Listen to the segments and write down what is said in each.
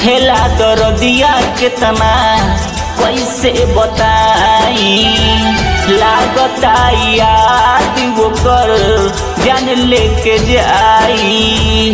उठेला दरदिया केतना कैसे बताई लागता याद वो कर जान लेके जाई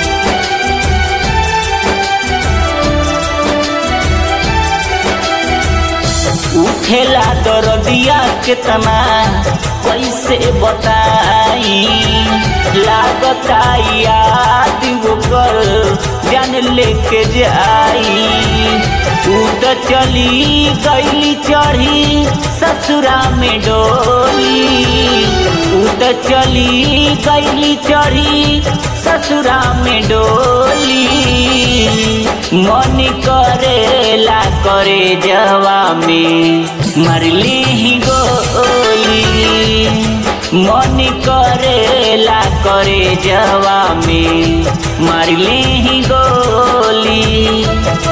उठेला दरदिया केतना कैसे बताई लागता याद वो कर जान लेके जाई तू तो चली गईली चढ़ी ससुरा में डोली तू तो चली गईली चढ़ी ससुरा में डोली मन करेला करे जवा में मरली ही गोली मन करेला करे जवा में मरली ही गोली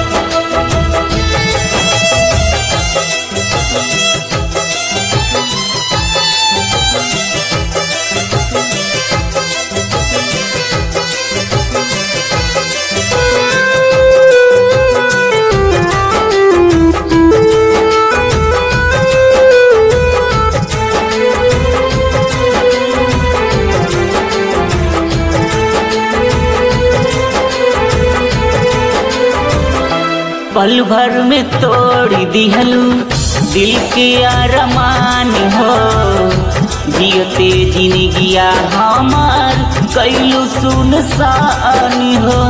पल भर में तोड़ दिहलू दिल के अरमान हो जियते जिनगिया हमार कैलू सुनसान हो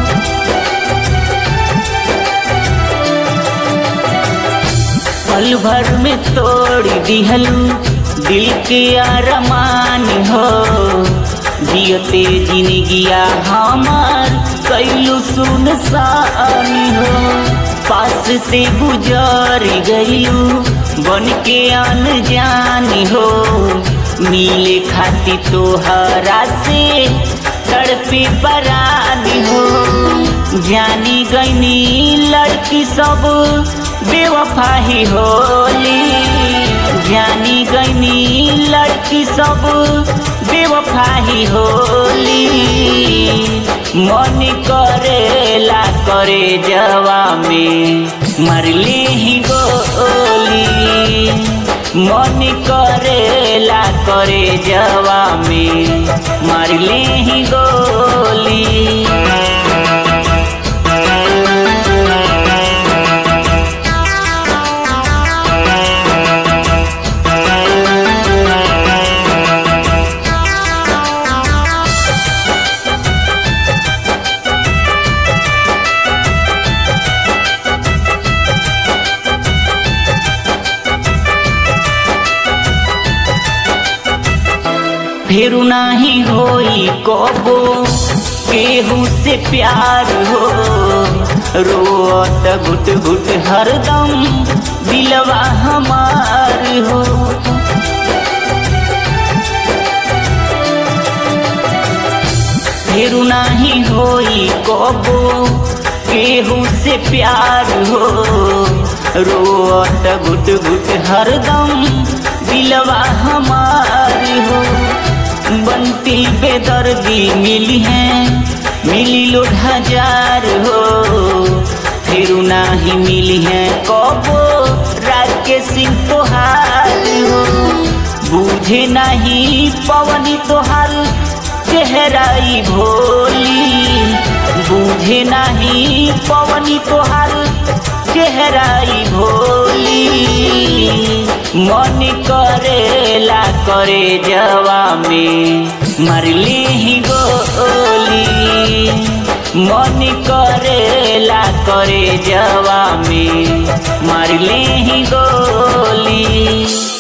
पल भर में तोड़ दिहलू दिल के अरमान हो जियते जिनगिया हमार कैलू सुनसान हो पास से गुजर गईलू बन के अनजान हो मिले खाती तोहरा से तड़पे परान हो जानी गईनी लड़की सब बेवफा ही होली जानी गईनी लड़की सब बेवफा ही होली मन करेला करे जवा में मरले ही गोली मन करेला करे जवा में मरले ही गोली फिर नाही होई कबो केहू से प्यार हो रोत घुट घुट हरदम दिलवा हमार हो फिर नाही होई कबो केहू से प्यार हो रोत घुट घुट हरदम दिलवा हमार हो बनती बेदर्दी मिली है मिली लोग हजार हो फिर नाही मिली है कबो राके सिंह तोहार हो बूझे नहीं पवनी तोहार चेहराई भोली बूझे नहीं पवनी तोहार चेहराई भोली मन करेला करे जवा में मरली ही गोली मन करेला करे जवा में मरली ही गोली